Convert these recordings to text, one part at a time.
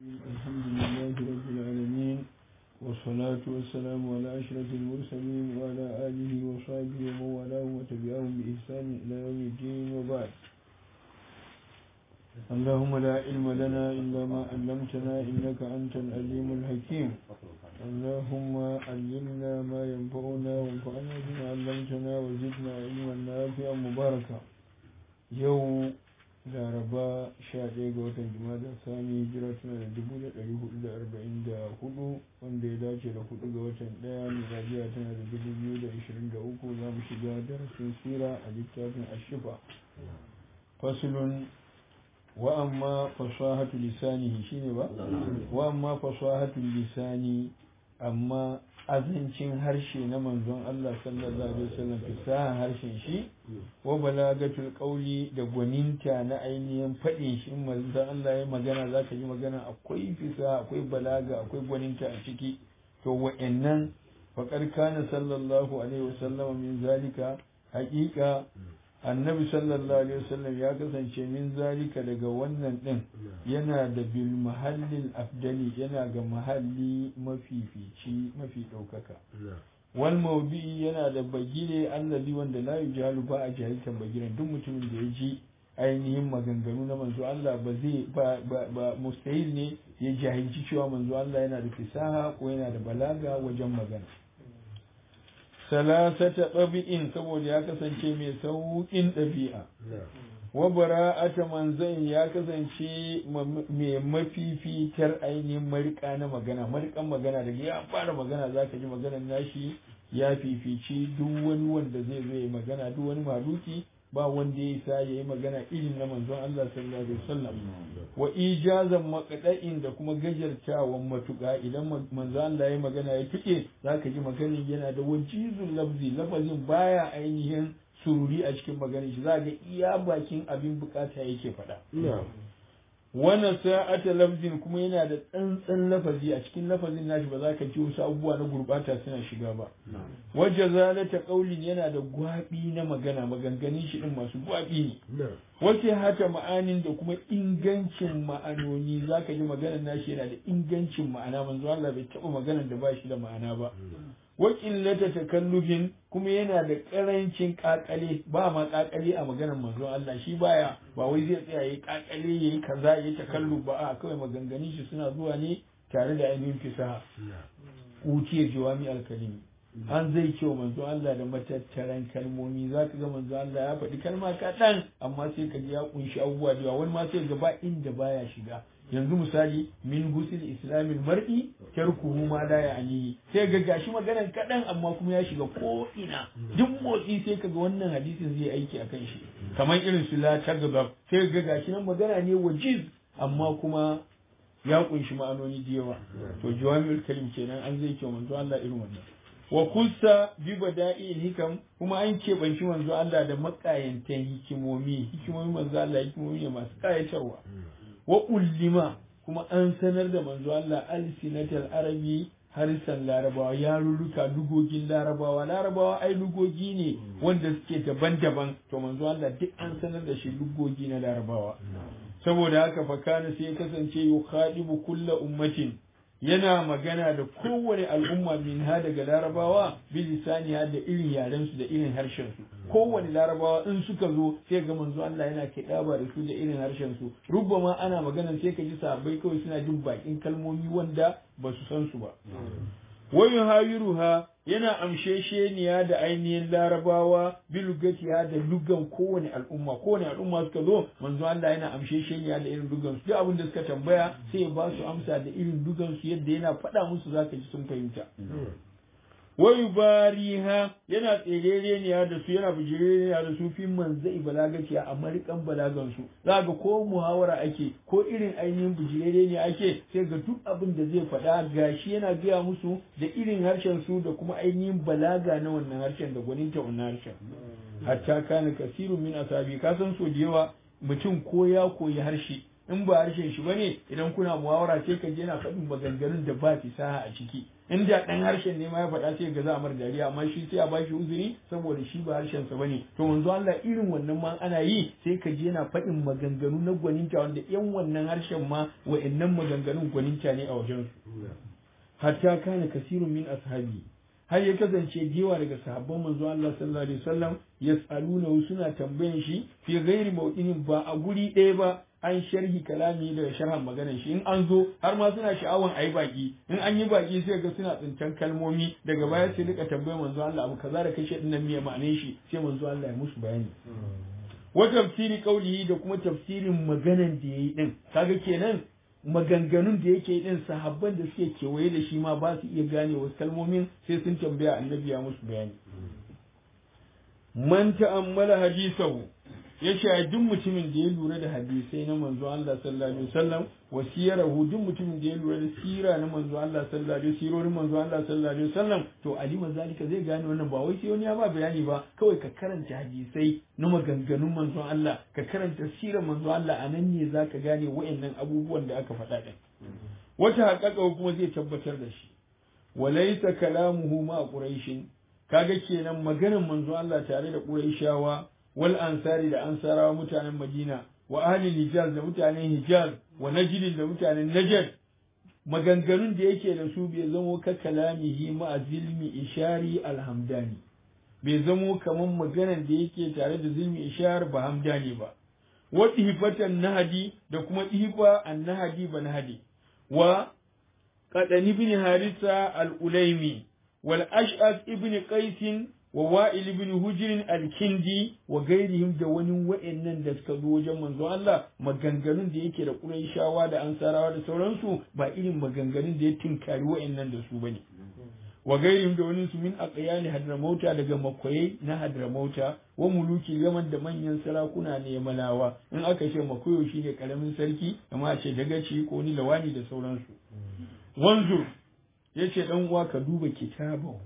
الحمد لله رب العالمين والصلاة والسلام على أشرف المرسلين وعلى آله وصحبه ومن والاه وتبعهم بإحسان إلى يوم الدين وبعد اللهم لا علم لنا إلا ما علمتنا إنك أنت العليم الحكيم اللهم علمنا ما ينفعنا وانفعنا بما علمتنا وزدنا علما نافعا مباركا يوم laraba 11 ga watan jumada sani hijira tana da 1444 wanda ya dace da 4 ga watan 1 miladiya tana da 2023 za mu shiga darasin sira a littafin ashifa fasulun wa amma fasahatu lisanihi shine ba wa amma fasahatu lisani amma azancin harshe na manzon Allah sallallahu alaihi wasallam fasaha harshen shi wa balagatul qawli da gwaninta na ainihin fadin shi manzon Allah ya magana zaka yi magana akwai fasaha akwai balaga akwai gwaninta a ciki to wa'annan faqad kana sallallahu alaihi wasallam min zalika haqiqa annabi sallallahu alaihi wasallam ya kasance min zalika daga wannan din yana da bil mahallin afdali yana ga mahalli mafifici mafi ɗaukaka wal mawdi'i yana da bagire allazi wanda la yujalu ba a jahiltan bagiren duk mutumin da ya ji ainihin maganganu na manzo Allah ba zai ba ba mustahil ne ya jahilci cewa manzo Allah yana da fisaha ko yana da balaga wajen magana salasata ɗabi'in saboda ya kasance mai sauƙin ɗabi'a wa bara'ata manzan ya kasance mai mafifitar ainihin marika na magana marikan magana daga ya fara magana za ka ji maganar nashi ya fifici duk wani wanda zai zo magana duk wani maruki ba wanda ya isa ya yi magana irin na manzon Allah sallallahu alaihi wasallam wa ijazan maqda'in da kuma gajartawan matuƙa idan manzon Allah ya magana ya tuke zaka ji maganin yana da wajizul lafzi lafazin baya ainihin sururi a cikin maganin shi zaka iya bakin abin bukata yake faɗa wannan sa'ata lafzin kuma yana da tsantsan lafazi a cikin lafazin nashi ba za ka ji wasu abubuwa na gurbata suna shiga ba wajja zalata qaulin yana da gwabi na magana maganganun shi din masu gwabi ne wace hata ma'anin da kuma ingancin ma'anoni za ka ji maganar nashi yana da ingancin ma'ana manzo Allah bai taɓa maganar da ba shi da ma'ana ba wa qillata takallufin kuma yana da karancin kakale ba ma kakale a maganar manzon Allah shi baya ba wai zai tsaya yayi kakale yayi kaza yayi takalluf ba a kawai maganganun shi suna zuwa ne tare da ainihin fisaha utiya jawami alkalimi an zai ce manzo Allah da matattaran kalmomi za ka ga manzo Allah ya faɗi kalma kaɗan amma sai ka ji ya kunshi abubuwa da yawa wani ma sai ga ba inda baya shiga yanzu misali min gusil islamin mar'i tarkuhu ma la ya'ni sai ga gashi maganar kaɗan amma kuma ya shiga ko ina duk motsi sai ka ga wannan hadisin zai aiki akan shi kamar irin su la tagabab sai ga gashi nan magana ne wajiz amma kuma ya kunshi ma'anoni da yawa to jawami'ul kalim kenan an zai ce manzo Allah irin wannan wa kusa bi bada'il hikam kuma an keɓanci manzo Allah da makayantan hikimomi hikimomi manzo Allah hikimomi ne masu kayatarwa wa ullima kuma an sanar da manzo Allah alsinatal arabi harisan larabawa yarurruka lugogin larabawa larabawa ai lugogi ne wanda suke daban-daban to manzo Allah duk an sanar da shi lugogi na larabawa saboda haka fakana sai ya kasance yukhadibu kulla ummatin yana magana da kowane al'umma min ha daga larabawa bilisani ha da irin yaren su da irin harshen su kowane larabawa in suka zo sai ga manzo Allah yana kiɗaba da su da irin harshen su rubbama ana magana sai ka ji sahabbai kawai suna jin bakin kalmomi wanda ba su san su ba wayu hayiruha yana amshesheniya da ainihin larabawa bilugatiya da lugan kowane al'umma kowane al'umma suka zo manzo Allah yana amshesheniya da irin lugan su duk abin da suka tambaya sai ya ba su amsa da irin lugan su yadda yana faɗa musu zaka ji sun fahimta wayu bariha yana tserereniya da su yana bijireniya da su fi manzai balagaciya a marikan balagan su za ga ko muhawara ake ko irin ainihin bijireniya ake sai ga duk abin da zai faɗa gashi yana gaya musu da irin harshen su da kuma ainihin balaga na wannan harshen da gwaninta wannan harshen hatta kana kasirun min asabi ka san so da yawa mutum ko ya koyi harshe in ba harshen shi bane idan kuna muhawara sai ka je yana faɗin maganganun da ba fisaha a ciki in da ɗan harshen ne ma ya faɗa sai ga za a mar dariya amma shi sai a bashi uzuri saboda shi ba harshen sa bane to manzo Allah irin wannan ma ana yi sai ka je yana faɗin maganganu na gwaninta wanda yan wannan harshen ma wa'annan maganganun gwaninta ne a wajen su hatta kana kasirun min ashabi har ya kasance gewa daga sahabban manzo Allah sallallahu alaihi wasallam yas'aluna suna tambayan shi fi ghairi mawdinin ba a guri ɗaya ba an sharhi kalami da sharhan maganar shi in an zo har ma suna sha'awan ayi baki in an yi baki sai ga suna tsintan kalmomi daga baya sai rika tambayar manzo Allah abu kaza da kashe dinnan me ma'anar shi sai manzo Allah ya musu bayani wa tafsiri qaulihi da kuma tafsirin maganan da yayi din kaga kenan maganganun da yake din sahabban da suke kewaye da shi ma ba su iya gane wasu kalmomin sai sun tambaya annabi ya musu bayani man ta'ammala hadisahu ya ce duk mutumin da ya lura da hadisai na manzo Allah sallallahu alaihi wasallam wa siyarahu duk mutumin da ya lura da sira na manzo Allah sallallahu alaihi sirorin manzo Allah sallallahu alaihi wasallam to alima zalika zai gane wannan ba wai sai wani ya ba bayani ba kawai ka karanta hadisai na maganganun manzo Allah ka karanta sirar manzo Allah anan ne zaka gane wayannan abubuwan da aka faɗa din wata haƙaƙa kuma zai tabbatar da shi walaysa kalamuhu ma quraishin kaga kenan maganar manzo Allah tare da quraishawa wal ansari da ansarawa mutanen Madina wa ahli Hijaz da mutanen Hijaz wa Najd da mutanen Najd maganganun da yake da su bai zamo ka kalamihi ma zilmi ishari alhamdani bai zamo kaman maganan da yake tare da zilmi ishar ba hamdani ba wa ihfatan nahadi da kuma ihfa an nahadi ba nahadi wa qadani ibn harisa al-ulaimi wal ash'as ibn qais wa wa'il ibn hujr al-kindi wa gairihim da wani wa'annan da suka zo wajen manzo Allah maganganun da yake da Qurayshawa da Ansarawa da sauransu ba irin maganganun da ya tinkari wa'annan da su bane wa gairihim da wani su min aqyani hadramauta daga makoyai na hadramauta wa muluki gaman da manyan sarakuna ne malawa in aka ce makoyo shine karamin sarki amma a ce dagaci ko ni lawani da sauransu wanzu yace dan uwa ka duba kitabahu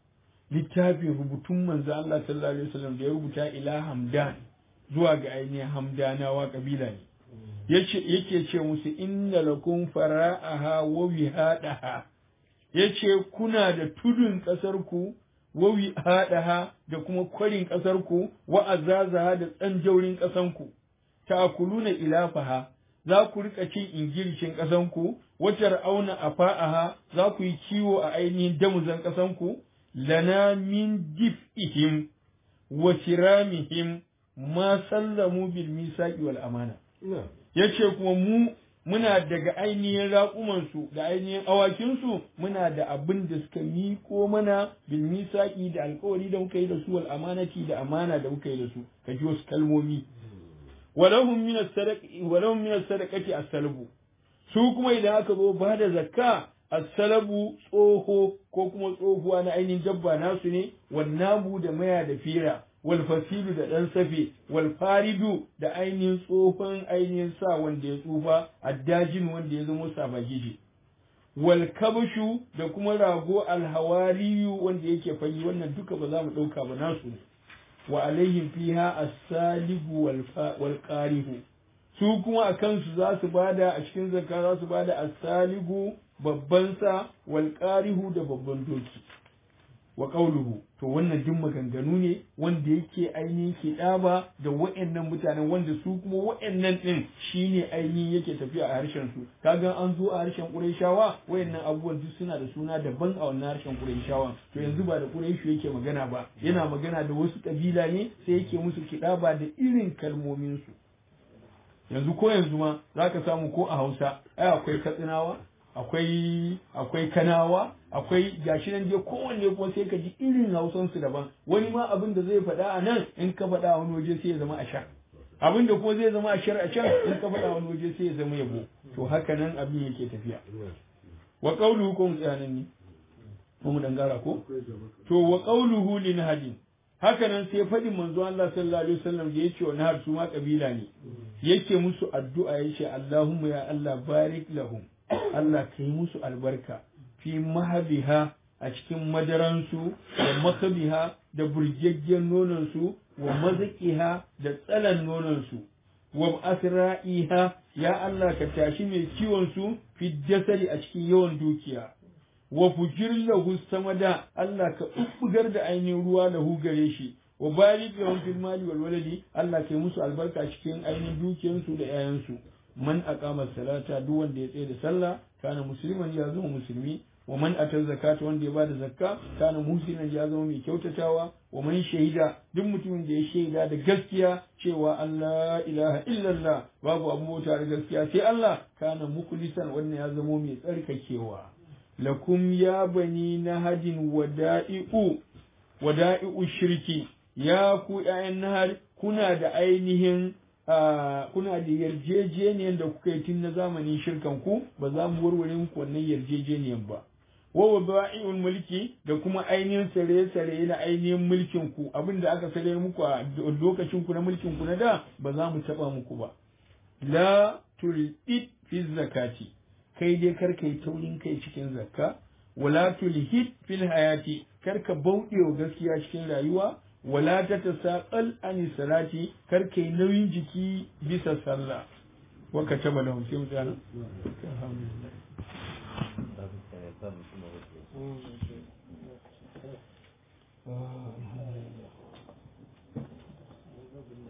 littafin rubutun manzo Allah sallallahu alaihi wasallam da ya rubuta ila hamdan zuwa ga ainihin hamdanawa kabila ne yace yake ce musu inna lakum fara'aha wa wihadaha yace kuna da tudun kasar ku wa wihadaha da kuma kwarin kasar ku wa azazaha da tsanjaurin kasan ku ta'kuluna ilafaha za ku rika cin ingircin kasan ku wa tar'auna afa'aha za ku yi kiwo a ainihin damuzan kasan ku lana min dif'ihim wa kiramihim ma sallamu bil misaqi wal amana yace kuma mu muna daga ainihin raƙumansu da ainihin awakinsu muna da abin da suka miko mana bil misaqi da alƙawari da muka yi da su wal amanati da amana da muka yi da su ka ji wasu kalmomi walahum min as-sadaqati walahum min as-sadaqati as-salbu su kuma idan aka zo ba da zakka as-salabu tsoho ko kuma tsohuwa na ainihin dabba nasu ne wannabu da maya da fira wal fasilu da dan safe wal faridu da ainihin tsohon ainihin sa wanda ya tsufa addajin wanda ya zama sabagiji wal kabshu da kuma rago alhawariyu wanda yake fari wannan duka ba za mu dauka ba nasu ne wa alaihim fiha as-salibu wal qarihu su kuma a kansu za su bada a cikin zakka za su bada as-salibu babban sa wal qarihu da babban doki wa qawluhu to wannan duk maganganu ne wanda yake ainihin kidaba da wa'annan mutanen wanda su kuma wa'annan din shine ainihin yake tafiya a harshen su kaga an zo a harshen Qurayshawa wa'annan abubuwan duk suna da suna daban a wannan harshen Qurayshawa to yanzu ba da Qurayshu yake magana ba yana magana da wasu kabila ne sai yake musu kidaba da irin kalmomin su yanzu ko yanzu ma zaka samu ko a Hausa ai akwai Katsinawa akwai akwai kanawa akwai gashi nan dai kowanne kuma sai ka ji irin hausan su daban wani ma abin da zai faɗa a nan in ka faɗa a wani waje sai ya zama a shar abin da kuma zai zama a shar a can in ka faɗa a wani waje sai ya zama yabo to haka nan abin yake tafiya wa qawluhu kun tsayanan ni mu dan gara ko to wa qawluhu lin hadin haka nan sai faɗin manzo Allah sallallahu alaihi wasallam da yace wa nahar su ma kabila ne yake musu addu'a yace Allahumma ya Allah barik lahum Allah ka yi musu albarka fi mahabiha a cikin madaransu da makabiha da burgaggen nononsu wa mazaƙiha da tsalan nononsu wa asra'iha ya Allah ka tashi mai kiwon su fi jasari a cikin yawan dukiya wa fujir lahu samada Allah ka bubbugar da ainihin ruwa lahu gare shi wa barik lahum fil mali wal waladi Allah kai musu albarka cikin ainihin dukiyansu da 'ya'yansu man aqama salata duk wanda ya tsaye da sallah kana musliman ya zama musulmi wa man ata zakata wanda ya bada zakka kana muhsinan ya zama mai kyautatawa wa man shahida duk mutumin da ya shaida da gaskiya cewa Allah ilaha illallah babu abu bauta da gaskiya sai Allah kana mukhlisan wannan ya zama mai tsarkakewa lakum ya bani nahadin wada'i'u wada'i'u shirki ya ku ƴaƴan nahar kuna da ainihin kuna da yarjejeniyar da kuka yi tun na zamanin shirkan ku ba za mu warware muku wannan yarjejeniyar ba wa waba'i'ul mulki da kuma ainihin sare-sare na ainihin mulkin ku abin da aka sare muku a lokacin ku na mulkin ku na da ba za mu taba muku ba la tulid fi zakati kai dai kar kai taurin kai cikin zakka wala tulhid fil hayati kar ka bauɗe wa gaskiya cikin rayuwa wala ta tasaqal an salati kar kai nauyin jiki bisa sallah wa kataba lahum sai mutana alhamdulillah